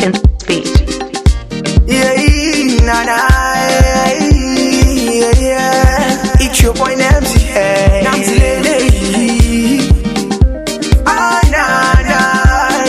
African beat. Yeah, nah, nah, yeah, yeah. It's your boy Namzi, hey. Namzi Lele. Ah, nah, nah,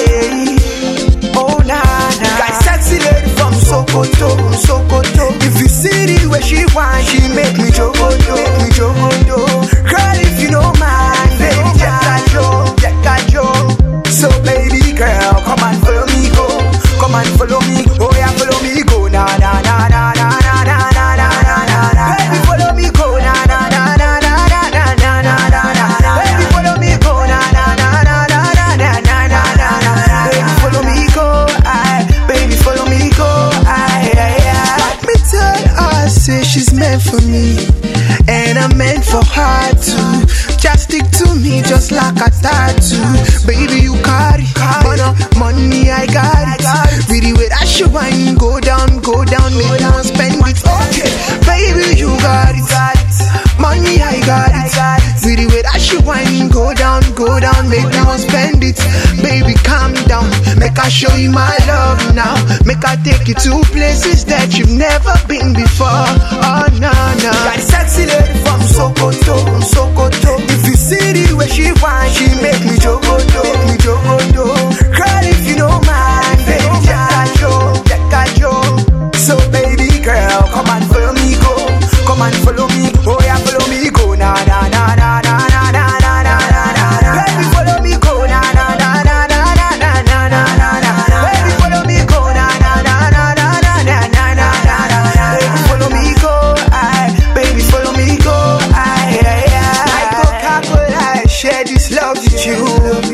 yeah. Oh, nah, nah. Got sexy lady from Sokoto, Sokoto. If you see the way she whine, she make me jogodo, make me jogodo. Girl, if you don't mind, baby, check that yo, check that yo. So, baby girl, come and follow me, go. Come and follow me, oh yeah, follow me, go. Na na na na na na na na na na na na. Baby, follow me, go. Na na na na na na na na na na na na. Baby, follow me, go. Na na na na na na na na na na na. Baby, follow me, go. I, baby, follow me, go. I, I, I. Let me tell her, say she's meant for me, and I'm meant for her too. Just stick to me, just like a tattoo. Baby, you carry, money, money, I got it. Really, with that shit, wine, go down, go down, make me want spend it. Okay, baby, you got it. Money, I got it. Really, with that shit, wine, go down, go down, make me want spend it. Baby, calm down, make I show you my love now. Make I take you to places that you've never been before. Oh, no, no. Got a sexy lady from Sokoto, Sokoto. If you see the way she whine, she make me jogodo, make me jogodo. Girl, if you don't mind, baby, check that yo, check that yo. So, baby girl, come and follow me, go. Come and follow me, oh yeah, follow me, go. Na na na na na na na na na na na na. Baby, follow me, go. Na na na na na na na na na na na. Baby, follow me, go. Na na na na na na na na na na na. Baby, follow me, go. I, baby, follow me, go. I, I, I. Coca-Cola, I share this love with you.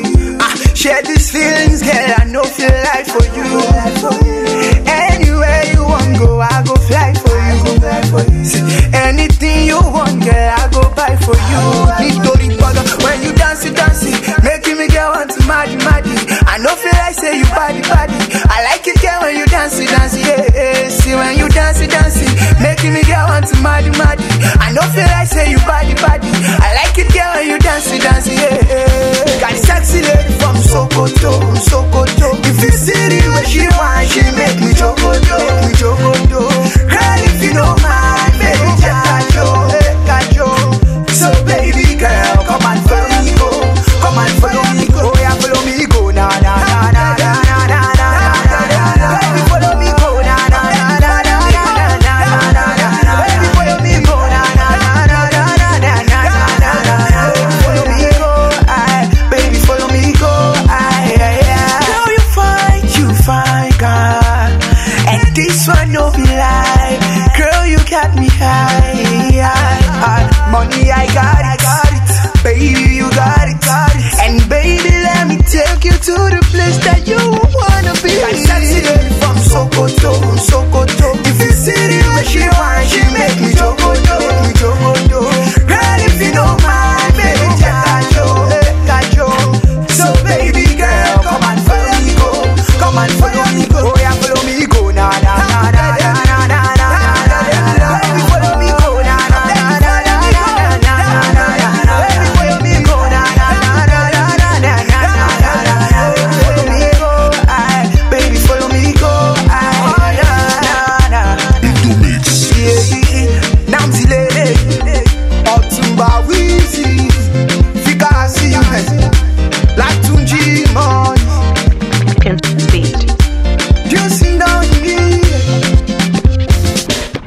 I share these feelings, girl. I know feel like for you. Anywhere you want go, I go fly for you. See, anything you want, girl, I go buy for you. Nítorí gbọ́dọ̀ when you dance, you dance, making me get want to mad, mad. I know feel like say you body, body. I like it, girl, when you dance, you dance, yeah, yeah. See when you dance, you dance, making me get want to mad, mad. I know feel like say you body, body. I like it, girl, when you dance, you dance, yeah, yeah. Got a sexy lady from Sokoto, Sokoto. If you see the way she whine, she make me jogodo, make me jogodo. Girl, if you don't mind, baby, check that yo, check that yo. So baby girl, come and follow me, go. Come and follow me, go. Oh yeah, follow me, go. Na na na na na na na na na na na. Baby, follow me, go. Na na na na na na na na na na na. Baby, follow me, go. Na na na na na na na na na na na. Baby, follow me, go. I, baby, follow me, go. I, I, I. Girl, you fine, you fine, girl. And this one no be lie. Girl, you got me high, high, high. Money, I got it, got it. Baby, you got it, got it. And baby, let me take you to the place that you wanna be. Got sexy lady from Sokoto, Sokoto. If you see the way she whine, she make me jogodo, make me jogodo. Girl, if you don't mind, baby, check that yo, check that yo. So baby girl, come and follow me, go. Come and follow